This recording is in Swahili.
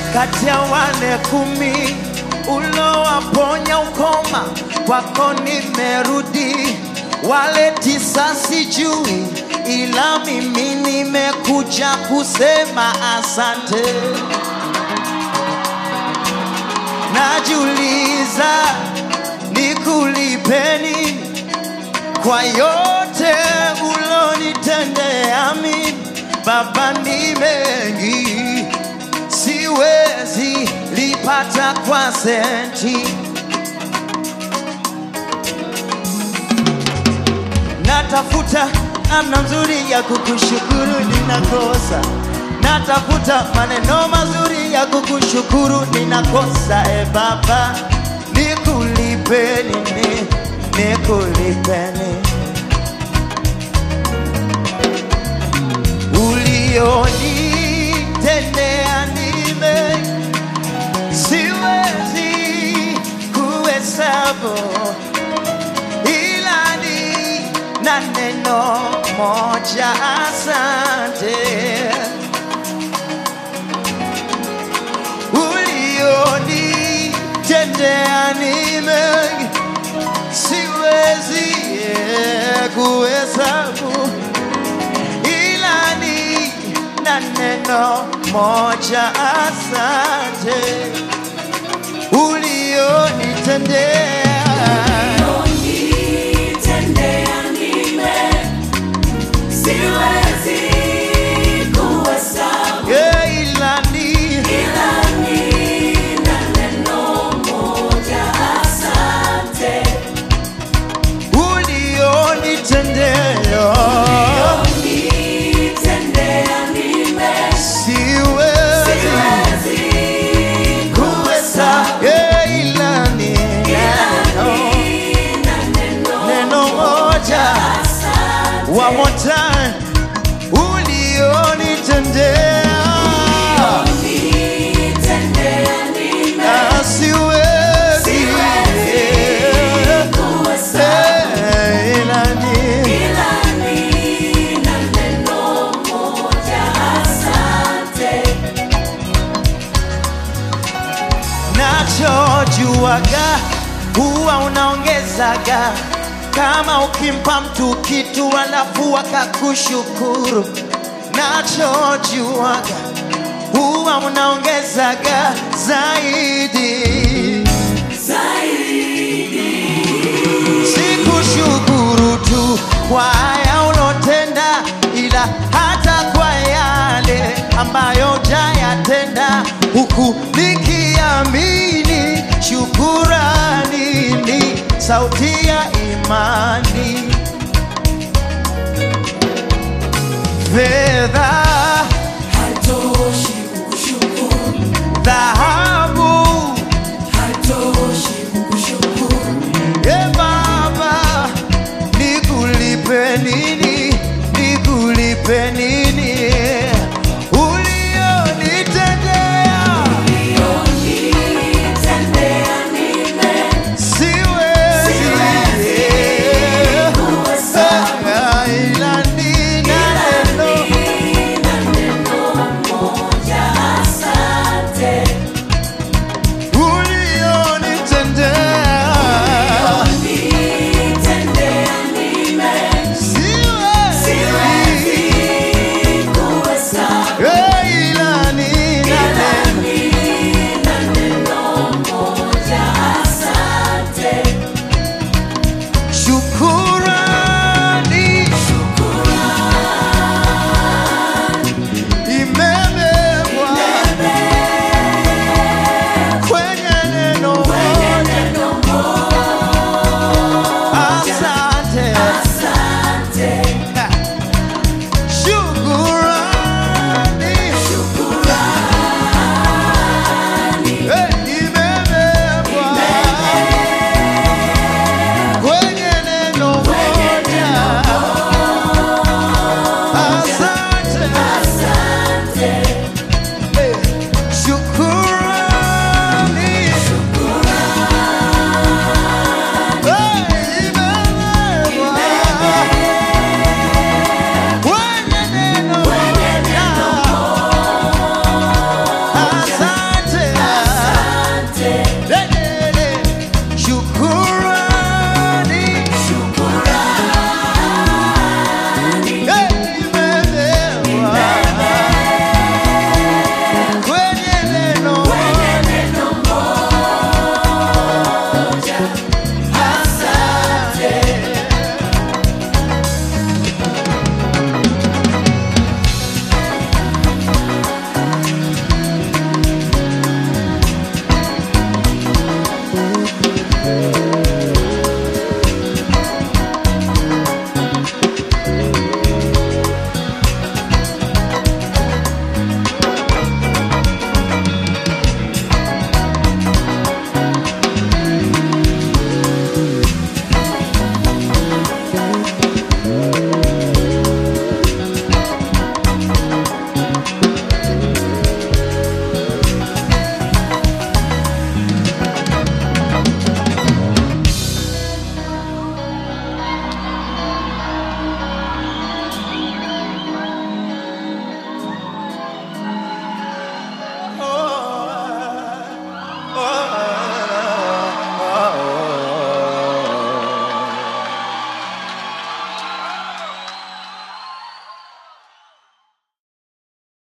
kati ya wale kumi ulowaponya ukoma, kwako nimerudi. Wale tisa sijui, ila mimi nimekuja kusema asante. Najiuliza nikulipeni kwa yote ulonitendea mimi, Baba, ni mengi siwezi lipata kwa senti. Natafuta namna nzuri ya kukushukuru, ninakosa. Natafuta maneno mazuri ya kukushukuru, ninakosa. E Baba, nikulipe nini? Nikulipe nini? ulionitendea nime siwezi kuhesabu, ila ni na neno moja, asante. Ulionitendea nime siwezi eh, kuhesabu ila ni na neno moja, asante ulionitendea. Unitendea nime, siwezi kuhesabu, Yeah, ila ni ila nina neno moja, asante. ulionitendea. Unitendea nime, Siwezi siwezi kuhesabu. Yeah, ila ni neno, nina neno neno moja. asante. One more time, ulionitendea. Unitendea nime, Ah, siwezi siwezi kuhesabu. Eh, ila ni Ila nina neno moja, asante. nachojuaga huwa unaongezaga kama ukimpa mtu kitu alafu akakushukuru. Nachojuaga huwa unaongezaga zaidi. Sikushukuru tu kwa haya ulotenda, ila hata kwa yale ambayo jayatenda, huku nikiamini shukurani ni sauti ya imani. Fedha